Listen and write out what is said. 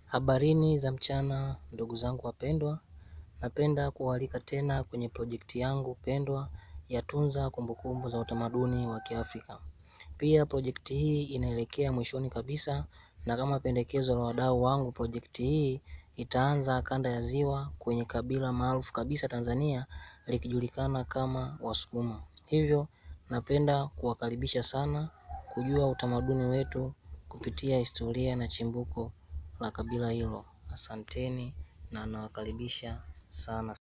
Habarini za mchana ndugu zangu wapendwa, napenda kuwaalika tena kwenye projekti yangu pendwa ya tunza kumbukumbu za utamaduni wa kiafrika. Pia projekti hii inaelekea mwishoni kabisa na kama pendekezo la wadau wangu projekti hii itaanza kanda ya ziwa kwenye kabila maarufu kabisa Tanzania likijulikana kama wasukuma. Hivyo napenda kuwakaribisha sana kujua utamaduni wetu kupitia historia na chimbuko la kabila hilo. Asanteni na nawakaribisha sana.